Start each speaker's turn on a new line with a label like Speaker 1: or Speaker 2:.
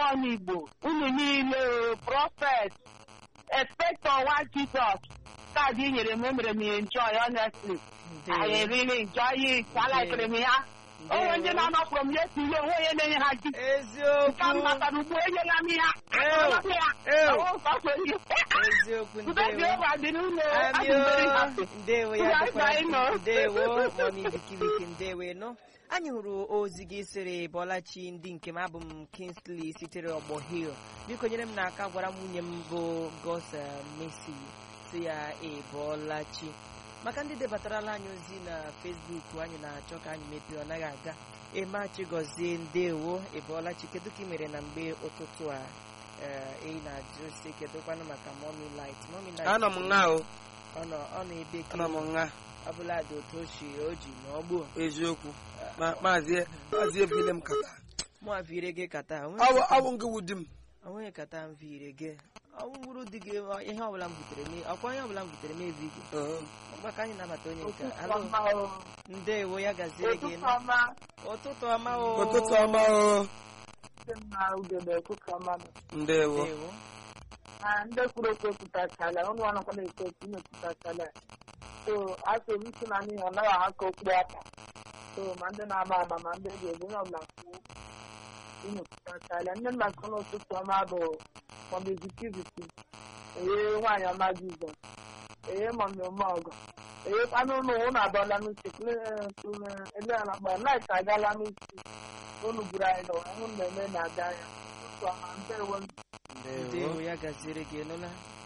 Speaker 1: ọnụ Igbo unu niile o, prọfet expector nwa Jizọs kaadị i nyere m emere m ya enjoy honestly I really enjoy it alikere m ya onwe ndị na-anọpụrụ m ya tule onwe onye na-enye ha ji ka m
Speaker 2: eziokwu
Speaker 1: matara ugbu enyela m ya
Speaker 2: Ew.
Speaker 1: Akọrọ m ya
Speaker 2: Ew.
Speaker 1: Ọwụ nke ọ kwere ihe.
Speaker 2: eziokwu
Speaker 1: Udo dị
Speaker 2: ndewo
Speaker 1: ụwa dị n'ụlọ adị m very
Speaker 2: amio
Speaker 1: happy.
Speaker 2: ndewo ya
Speaker 1: Bye
Speaker 2: dịkwara
Speaker 1: bye, no.
Speaker 2: ndewo mọmi bikibiki ndewo nọ anyị hụrụ ozi gị sịrị bọlachi ndị nke m abụ m kingsley sitere ọgbọ hill biko nyere m n'aka gwara nwunye m bụ gosa mesi si ya ebọlachi maka ndị debatarala anyị ozi na facebook anyị na-achọ ka anyị mepee ọ naghị aga emachi gọzie ndewo ebọlachi kedu ka ị mere na mgbe ụtụtụ a ee, ị na-ajụ si kedụkwanụ maka momi light momi light
Speaker 3: anọ m nha o
Speaker 2: ọ nọ ọ na-ebe ka
Speaker 3: anọ m nha
Speaker 2: ọbụla dị otu o si o ji na ọgbụ
Speaker 3: eziokwu Ma- maazị maazị ebile m kata
Speaker 2: mụ avire gị kata
Speaker 3: Ọ bụ- ọ bụ nke wu di m
Speaker 2: onweghị kata m vire gị ọwụwụrụ di gị ọ- ihe ọbụla m butere m ọkwa ihe ọbụla m butere m evi gị
Speaker 3: Ee.
Speaker 2: maka anyị nabata onye nke
Speaker 1: Ụtụtụ
Speaker 2: alo
Speaker 1: ọma o.
Speaker 2: ndewo ya gaziere gị
Speaker 1: Ụtụtụ ọma.
Speaker 2: ụtụtụ ọma o
Speaker 3: ụtụtụ ọma o
Speaker 1: Ndị mma ugegbe ụtụtụ ọma nọ.
Speaker 3: ndewo
Speaker 2: ndewo
Speaker 1: Ah, ndị kwuru okwu ekwutachala ụnụ anakwa na-ekwu okwu unu ekwutachala so asị m isi na n'ihi ọ naghị aha ka okpuru aka so ma ndị na-ama ama ma ndị ga ego onye ọbụla kwuo unu ekwutachala nne nna nke ụlọ ụtụtụ ọma bụ mọmizitiviti eye nwaanyị ọma jizọs eye mọmi ọmọgọ eye kwanụ ụlọ ụnụ abụọla n'uche eleala mgbe laịt agala n'uche unu gburu anyị n'ụwa ụnụ na-eme na-aga ya ụtụtụ ọma ndewo
Speaker 2: ndewo ya gaziere gị nụla